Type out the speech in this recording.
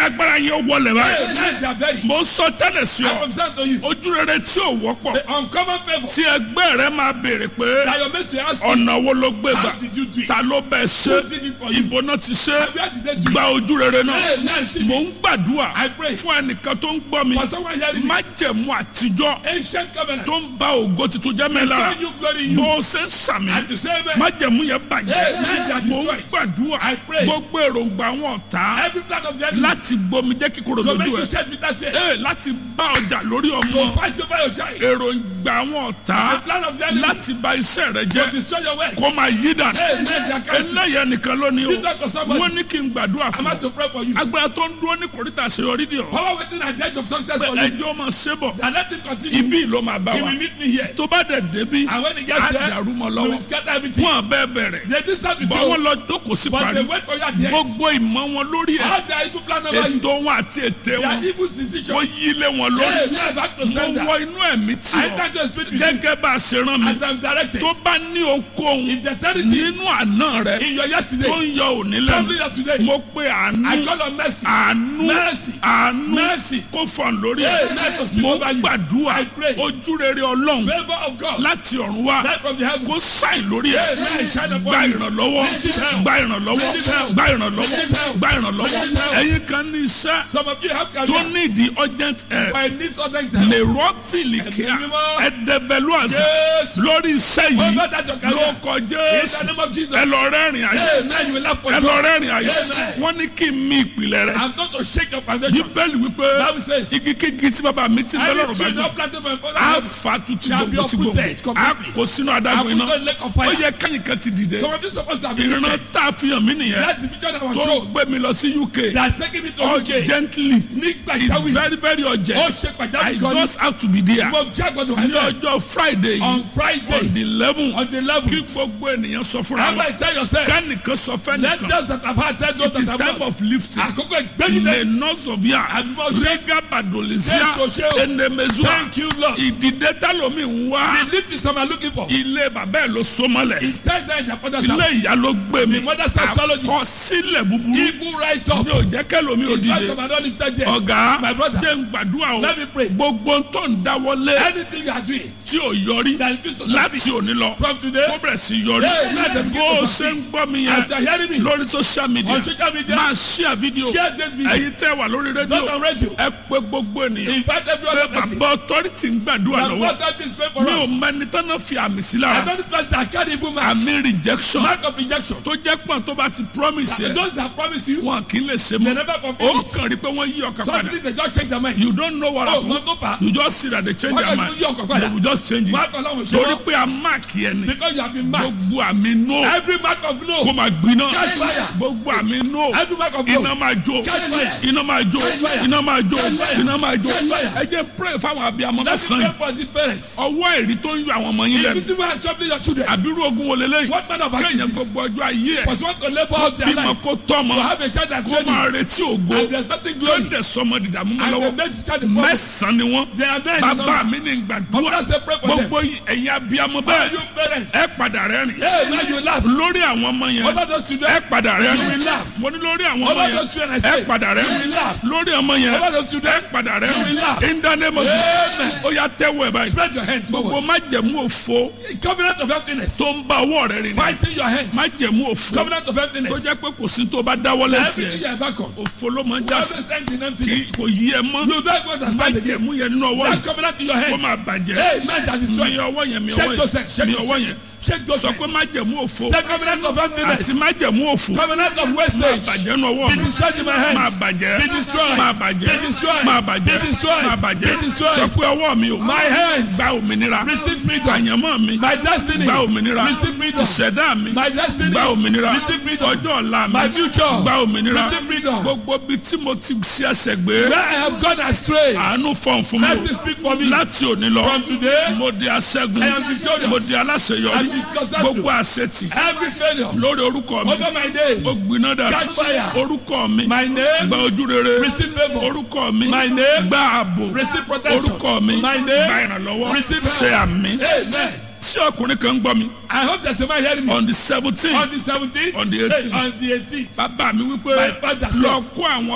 agbára yẹn wọlé báyìí Yes, they are buried. mo sọ tẹ́lẹ̀ sí I ọ confess to you. ojú rere tí ò wọ́pọ̀ The uncommon favor tí ẹgbẹ́ rẹ máa béèrè pé that your mates will ask you, ọ̀nà wo ló gbé gbà how did you do it? ta ló bẹ̀ ṣe Who did it for you? ìbò náà ti ṣe Where did they do gba it? ojú rere náà Yes, yes, mò ń gbàdúrà I pray. fún ẹnìkan tó ń gbọ́ mi For someone hearing me, májẹ̀mú àtijọ́ ancient covenant, tó ń ba ògo tuntun jẹ́ mẹ́la destroy you, glory in bó you. o ṣe ń sàmì At the same time, májẹ̀mú yẹn Yes, bàjẹ́ yes, they are mò ń destroyed. gbàdúrà I pray. gbogbo èròǹgbà wọn ọ̀tá every plan of the enemy láti gbomi jẹ́ kíkorò to make lójú you ẹ̀ shed bitter tears, Ee, láti bá ọjà lórí to ọmọ fight over your child. èròǹgbà wọn The ọ̀tá plan of the enemy láti bà iṣẹ́ rẹ to jẹ́ destroy your work. kó máa yí dànù Hey, let their counsel. eléyà nìkan lónìí o You talk to somebody. wọ́n ní kí n gbàdúrà I'm fún about to pray for you. agbára tó ń dúró ní kòríta àṣeyọrí dì ọ́ Power waiting at the edge of success for you. ẹjọ́ máa ṣe bọ̀ And let him continue. ibi ló máa bá He wa will meet me here. tó bá dẹ̀ débi And when he á gets there, dàrú mọ́ we lọ́wọ́ will scatter everything. wọn bẹ́ẹ̀ bẹ̀rẹ̀ They did start with bọ́ wọn you, lọ jókòó sí but they parí wait for you at the end. gbogbo ìmọ̀ wọn lórí ẹ̀ How they evil plan over you. ètò wọn àti ètè Their wọn evil decision. wọ́n yí lé wọn lórí Hey, we are back to mo sender. wọ inú ẹ̀mí tí I ọ enter to speak with you gẹ́gẹ́ bá a ṣe rán mi as I'm directed. tó bá ní okòhun In dexterity, nínú àná rẹ in your tó yesterday, ń yọ òní troubling lẹ́nu you today, mo pe àánú I call on mercy. àánú Mercy. àánú Mercy. kó fọ̀n lórí Hey, ẹ̀ let us speak mo over you. gbàdúrà I pray. ojú rere ọlọ́run Favor of God. láti ọ̀run wá Light from the heavens. kó sáì lórí ẹ̀ Hey, man, shine upon gba you. ìrànlọ́wọ́ Receive help. gba ìrànlọ́wọ́ Receive help. gba ìrànlọ́wọ́ Receive help. gba ìrànlọ́wọ́ Receive help. ẹ̀yin kan ní iṣẹ́ Some of you have tó career. ní ìdí urgent help But it needs other help. lè rọ́ọ̀fìlì kíá Ẹ̀mí mímọ́. ẹ̀dẹ̀bẹ̀lú àṣà Yes. lórí iṣẹ́ yìí Over that your ló career. kọ In the jésù name of Jesus. ẹ lọ rẹ́rìn ayé Hey, man, you will laugh for ẹ joy. lọ rẹ́rìn ayé Amen. wọ́n ní kí n mí ìpìlẹ̀ rẹ̀ I'm going to shake your foundations. bíbélì wípé Bible says, igi kígi tí bàbá mi ti Any lọ́rọ̀ bá tree gbé not planted by my father á house fa tuntun shall be gbogbo tí gbogbo uprooted á completely. kó sínú I adágún will iná not lake of ó fire. yẹ kẹ́yìn kan ti dìde Some of you supposed to have been ìran lifted. tá a fi hàn mí nìyẹn That's the picture that was tó shown. gbé mi lọ sí uk That's taking me to UK. urgently Nígbà it's ìjáwé. very very Ó urgent ṣe i pàjáwìrì gan ni. just have to be there Mo jẹ́ àgbọ̀dọ̀ wà ní níbẹ̀. ọjọ́ friday On on Friday, the eleven on the kí 11th. gbogbo ènìyàn sọ fúnra How wọn about tell yourself? kánìkan sọ Let fẹ́nìkan those that have had tell those it is that time have not. of lifting Àkókò ìgbẹ́yìndé. le nọ́sọ̀fíà Àbímọ ṣe. rẹ́gà bàdòlẹ́síà Yes, o ṣe o. ẹnẹmẹsùà Thank you, Lord. ìdìde tálómi ń wá The lift is some are looking for. ilé bàbá ẹ̀ ló sọmọlẹ̀ It's time that their father's ilé house. ìyá ló gbé mi The mother's house swallowed it. àkọsílẹ̀ búburú Evil right up. mi ò jẹ́ kẹ́lómi ò It's right dìde some are not lifted yet. ọ̀gá My brother. jẹ́ ń gbàdúrà o Let me pray. gbogbo tó ń dáwọ́lé Anything you are doing tí ò yọrí that refuse to láti succeed òní lọ from today, kó bẹ̀rẹ̀ sí yọrí Hey, let them begin bó to o ṣe ń succeed. gbọ́ mi as you yẹn are hearing me lórí social media on social media, máa share video share this video. ẹ̀yin tẹ́ wà lórí Not rédíò on radio. ẹ pé gbogbo ènìyàn Invite every pé other person. bàbá authority ń gbàdúrà That lọ́wọ́ God help this pray for mi ò us. mẹ́ni tán náà fi àmì sí I lára don't trust that carry evil man. àmì rejection Mark of rejection. tó jẹ́ pọ̀ tó bá ti promise yẹ Those that promise you, wọn kì í lè ṣe they mọ́ never ó fulfill it. kàn rí pé wọ́n yí ọkàn padà Suddenly they just change their mind. you don't know what Oh, happen no, no, pa. you just see that they change Why their don't mind you yí ọkàn they padà? will just change it Mark Ọlọ́run ṣe torí wọ́n. pé a mark yẹn ni Because you have been marked. gbogbo àmì no Every mark of kó no. máa gbiná Catch fire. gbogbo àmì no Every mark of iná no. máa jó Catch fire. iná máa jó Catch fire. iná máa jó Catch fire. iná máa jó Catch fire. ẹ jẹ́ pray fáwọn abiyamọ Let me lọ́sàn pray yìí for the parents. ọwọ́ ẹ̀rí tó ń yọ àwọn ọmọ yín If lẹ́nu you think are troubling your children, àbírú ogun wo lélẹ́yìn what kind of kéèyàn activities? gbogbo ọjọ́ ayé ẹ̀ Was want to labor out their bímọ life. kó tọ́mọ To have a child that kó train máa you. retí ògo And there's nothing tó glory. dẹ̀ sọmọ dìdàmú mọ́ And they lọ́wọ́ make the child the problem. mẹ́sàn-án ni wọ́n They are there in the bàbá number. mi ní gbàdúrà Mothers say pray for them. gbogbo ẹ̀yin abiyamọ How bẹ́ẹ̀ are you parents? ẹ padà rẹ́rìn Hey, now you laugh. lórí àwọn ọmọ yẹn What about those ẹ children? padà You rẹ́rìn will laugh. mo ní lórí àwọn What ọmọ about those yẹn children I ẹ say? padà You will rẹ́rìn laugh. lórí ọmọ What yẹn about those ẹ children? padà You will rẹ́rìn laugh. in the name of Amen. Jesus ó yá tẹ́wọ́ ẹ̀ báyìí Spread your hands gbogbo forward. májẹ̀mú òfo Covenant of emptiness. tó ń bá ọwọ́ rẹ̀ rìn Fighting your hands. májẹ̀mú òfo Covenant of tó emptiness. jẹ́ pé kò sí tó bá dáwọ́lé Everything tiẹ̀ you are back on. òfo ló máa ń You já sí always stand in kì í emptiness. kò yí ẹ mọ́ You don't understand again. májẹ̀mú yẹn nínú ọwọ́ That yìí covenant in your kó hands. máa bàjẹ́ Hey, man that is mi strong. ọwọ́ yẹn mi Shake ọwọ́ those hands. yẹn Shake mi those ọwọ́ hands. yẹn Shake those sọ pé hands. májẹ̀mú òfo The covenant of àti emptiness. májẹ̀mú òfo Covenant of máa wastage. bàjẹ́ nínú ọwọ́ Be mi destroyed in my máa hands. bàjẹ́ Be destroyed. máa bàjẹ́ Be destroyed. máa bàjẹ́ Be destroyed. máa bàjẹ́ Be destroyed. sọ pé ọwọ́ mi ò My hands. gba òmìnira Receive freedom. àyànmọ́ mi My destiny. gba òmìnira Receive freedom. ìṣẹ̀dá mi My destiny. gba òmìnira Receive freedom. ọjọ́ ọ̀la mi My future. gba òmìnira Receive freedom. gbogbo bí tí mo ti ṣe ẹsẹ̀ gbé Where I have gone astray. àánú fọ̀n fún mi Let o. it speak for me. láti òní lọ From today, mo di aṣẹ́gun I am victorious. mo di aláṣeyọrí I am successful. gbogbo àṣetì every failure lórí orúkọ mi over my name. ó gbiná dà Catch fire. orúkọ mi My name. gba ojú rere Receive favor. orúkọ mi My name. gba ààbò Receive protection. orúkọ mi My name. gba ìrànlọ́wọ́ Receive help. ṣe àmì Amen. tí ọkùnrin kan ń gbọ́ mi I hope there's somebody hearing me. on the seventeen On the 17th. On the 18th. On the 18th. bàbá mi wípé My father lọ says- kó àwọn